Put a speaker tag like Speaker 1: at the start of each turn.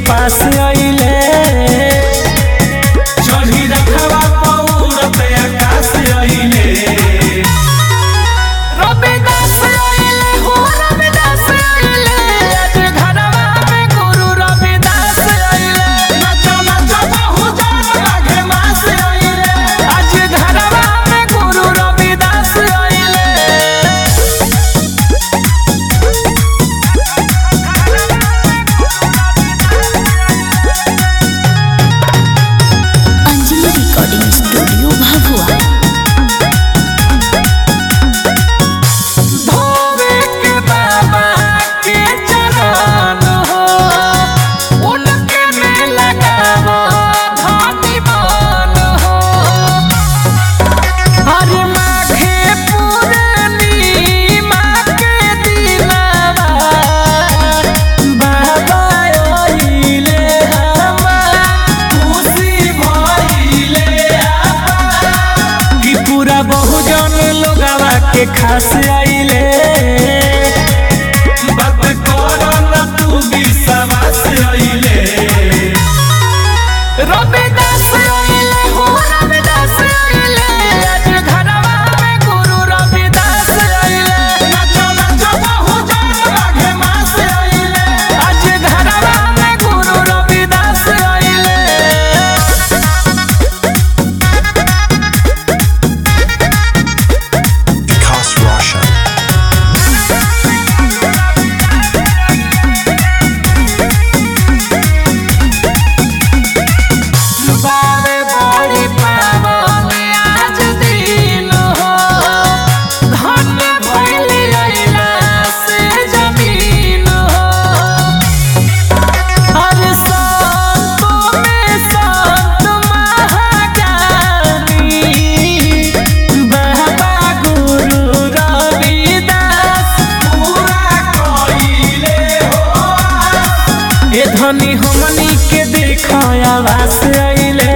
Speaker 1: पास अइले चढ़ी रखवा पौरत आकाश अइले
Speaker 2: रविदास आइले हो रविदास आइले आज घरवा में गुरु रविदास आइले
Speaker 1: नचो नचो बहु जान लागे मास अइले
Speaker 2: आज घरवा में गुरु रविदास आइले
Speaker 3: अंजलि रिकॉर्डिंग स्टूडियो भभुआ
Speaker 2: धोवे के बाबा के चरण हो उनके में लगावो धनी मन हो हरे माघे पूर्णिमा के दिनवा
Speaker 1: बाबा अइले हमार खुशी भइले आपा कि पूरा बहुजन लोगवा के खास आइले बात करो न तू विश्वास अइले
Speaker 2: रविदास आइले हो रविदास आइले आज घरवा में गुरु रविदास आइले
Speaker 1: नचो नचो बहुजन लागे मास अइले
Speaker 2: आज घरवा में गुरु रविदास आइले
Speaker 4: Vikas Russia.
Speaker 2: बारे बड़ी पावन आज दिन हो धन्य भइली अइला से जमीन हो हर संतों में संत महाज्ञानी
Speaker 1: बाबा गुरु रविदास पूरा कइले हो ए धनी हमनी के देखाया वास अइले